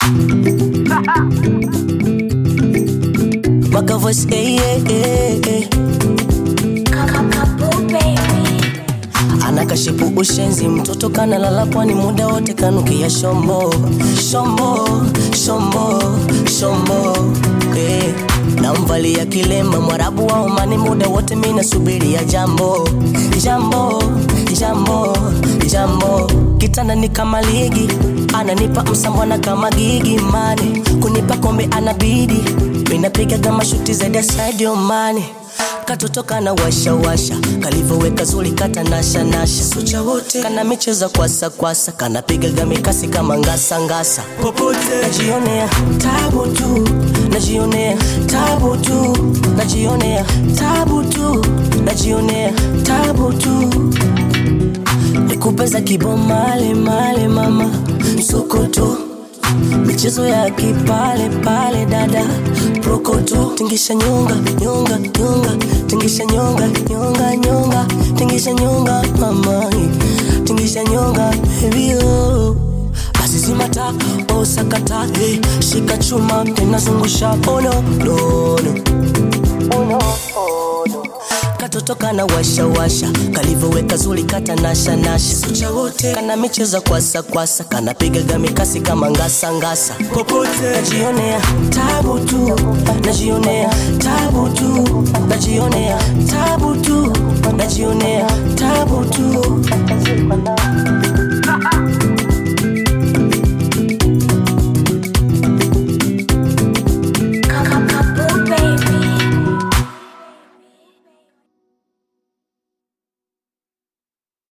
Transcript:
Waka voice, eh, eh, eh, eh. Anakashipu ushenzi, mtoto kanalala pwani muda wote kanukia shombo shombo shombo shombo eh. Namvalia kilemba mwarabu wa Omani muda wote mina subiria jambo jambo jambo jambo kitanda ni kama ligi ananipa msambwana kama gigi mane kunipa kombe anabidi minapiga kama shuti zaidi ya Sadio Mane katoto kana washa washa kalivoweka zuri kata nasha nasha sucha wote kana micheza kwasa kwasa kanapigaga mikasi kama ngasa ngasa popote najionea tabu tu najionea tabu tu najionea tabu tu najionea tabu tu nikupeza kibomale male mama msokoto michezo ya kipale pale dada prokoto tingisha nyonga nyonga nyonga tingisha nyonga nyonga nyonga tingisha nyonga mama tingisha nyonga baby oh basi zimata osakata hey, shika chuma tena zungusha oh no no no oh no oh no katoto kana washa washa kalivoweka zuri kata nasha nasha sucha wote kana micheza kwasa kwasa kanapigaga mikasi kama ngasa ngasa popote najionea tabu tu najionea tabu tu najionea tabu tu najionea tabu tu